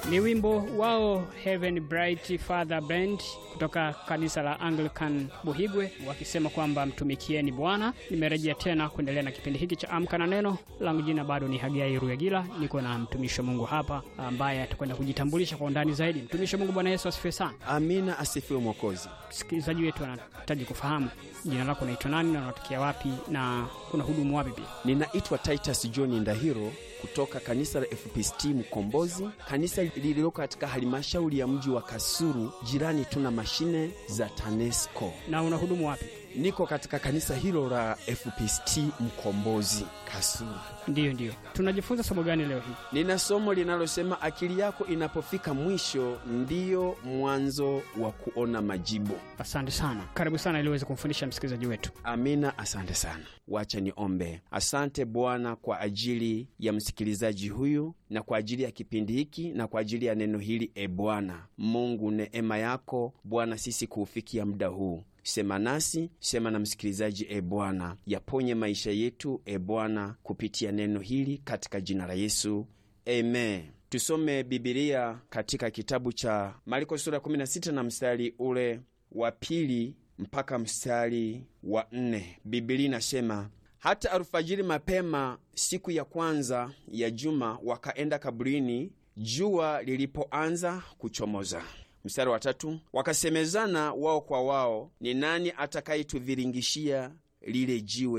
Ni wimbo wao Heaven Bright Father Band kutoka kanisa la Anglican Buhigwe wakisema kwamba mtumikieni Bwana. Nimerejea tena kuendelea na kipindi hiki cha Amka na Neno. Langu jina bado ni Hagai Ruyagila, niko na mtumishi wa Mungu hapa ambaye atakwenda kujitambulisha kwa undani zaidi. Mtumishi wa Mungu, Bwana Yesu asifiwe sana. Amina, asifiwe Mwokozi. Msikilizaji wetu anahitaji kufahamu jina lako unaitwa nani na unatokea wapi na kuna hudumu wapi pia? Ninaitwa Titus John Ndahiro kutoka kanisa la FPCT Mkombozi, kanisa lililoko katika halmashauri ya mji wa Kasulu, jirani tuna mashine za TANESCO. Na unahudumu wapi? Niko katika kanisa hilo la FPCT Mkombozi Kasulu. Ndiyo, ndiyo. Tunajifunza somo gani leo hii? Nina somo linalosema akili yako inapofika mwisho ndiyo mwanzo wa kuona majibu. Asante sana, karibu sana ili uweze kumfundisha msikilizaji wetu. Amina, asante sana. Wacha niombe. Asante Bwana kwa ajili ya msikilizaji huyu na kwa ajili ya kipindi hiki na kwa ajili ya neno hili. E Bwana Mungu, neema yako Bwana sisi kuufikia muda huu Sema nasi, sema na msikilizaji, e Bwana, yaponye maisha yetu, e Bwana, kupitia neno hili katika jina la Yesu, amen. Tusome Bibilia katika kitabu cha Marko sura 16 na mstari ule wa pili mpaka mstari wa nne. Bibilia inasema hata alfajiri mapema siku ya kwanza ya juma wakaenda kaburini jua lilipoanza kuchomoza. Mstari wa tatu, wakasemezana wao kwa wao, ni nani atakayetuviringishia lile jiwe